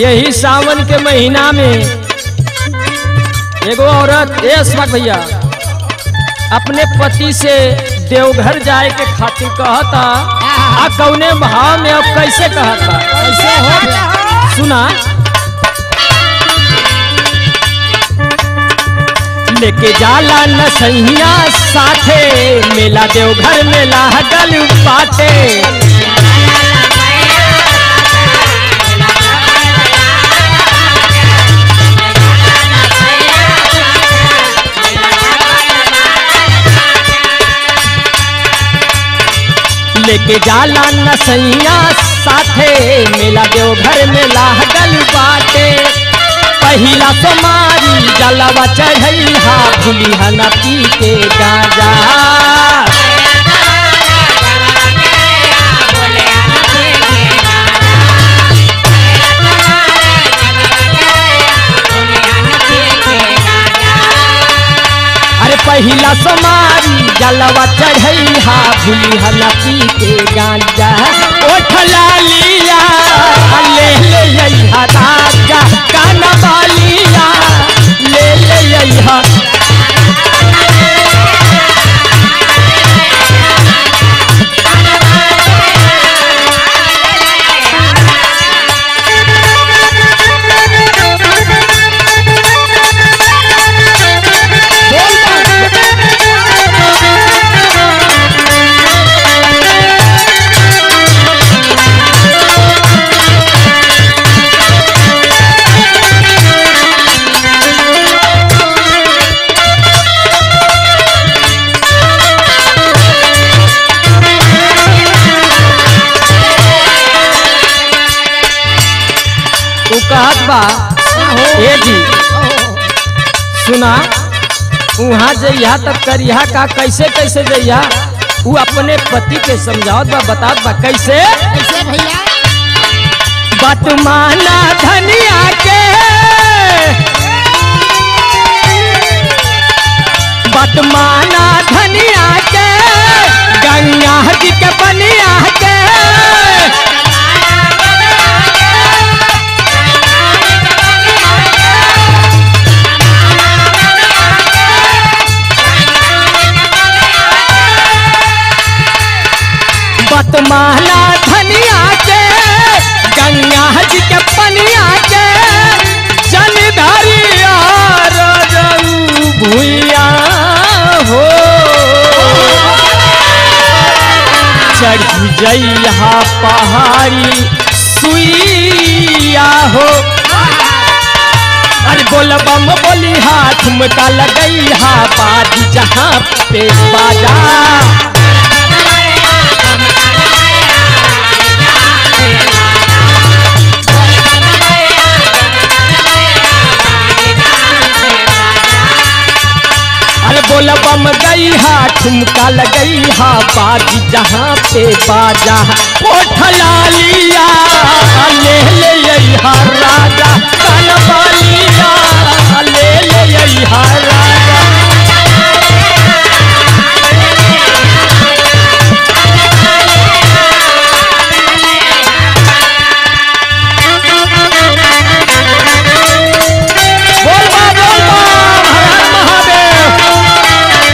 यही सावन के महीना में एगो औरत ए अस्मक भैया अपने पति से देवघर जाए के खातिर कहता आ कौने भाव में अब कैसे कहता कैसे हो गया सुना लेके जाला न सैया साथे मेला देवघर में लागल बाटे लेके जाला न सैया साथे मेला देवघर में लागल बाटे पहिला सोमारी जलवा चढ़ैहा भूलिहा न पी के गाजा अरे पहिला सोमारी जलवा चढ़ैहा भूलिहा न पी के गाजा ओठला लिया ले ले अइहा राजा कान बालिया ले ले अइहा तू कहत बा ए जी सुना वहाँ जइहा तब करिहा का कैसे कैसे जइहा उ अपने पति के समझावत बा बतावत बा कैसे कैसे भैया बात माना धनिया के बात माना धनिया के गंगा जी के बनिया के बतमाला धनिया के गंगा जी के पनिया के जलधारिया भूया हो चढ़ी जइहा पहाड़ी सुइया हो अरे बोल बम बोली हाथ ठुमका लगई हा बाजी जहाँ पे बाजा अरे बोल बम गई हा ठुमका लगई हा बाजी जहाँ पे बाजा ओठला लिया ले ले अइहा राजा कान बालिया ले ले अइहा राजा बोल बा बोल बा हर हर महादेव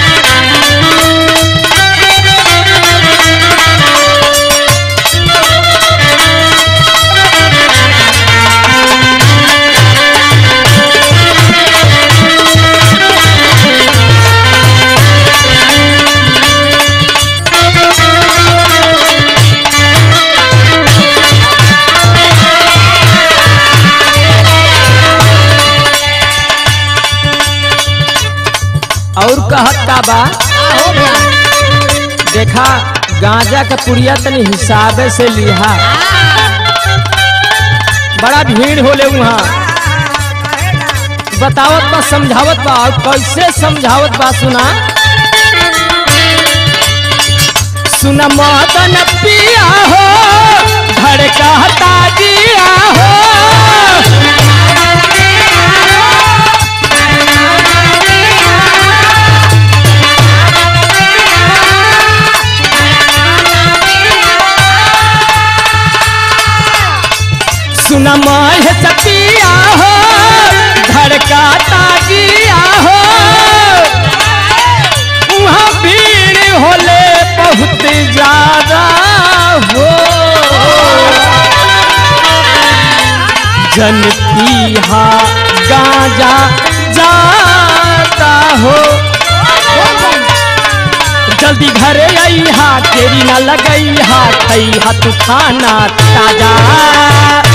और कहत का बा हो गया देखा गांजा का पुड़िया तनी हिसाबे से लिहा बड़ा भीड़ होले वहाँ बतावत बा समझावत बा और कैसे समझावत बा सुना सुना मदन पिया हो धड़कता दिया हो सुन मुन्ना माह सतिया हो धड़का ताजिया हो वहाँ भीड़ होले बहुत ज्यादा हो जन पीहा गांजा जाता हो जल्दी घरे आई हा तेरी ना लगई हा खई हा तू खाना ताजा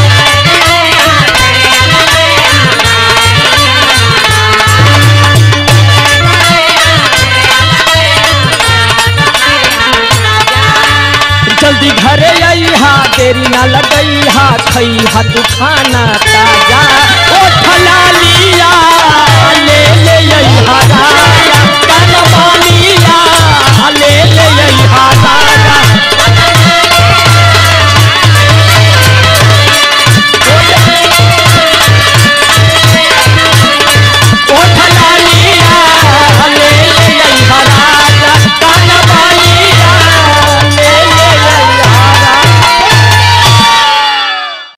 जल्दी घरे आई हा तेरी ना लगई हा खई हा तू खाना ताजा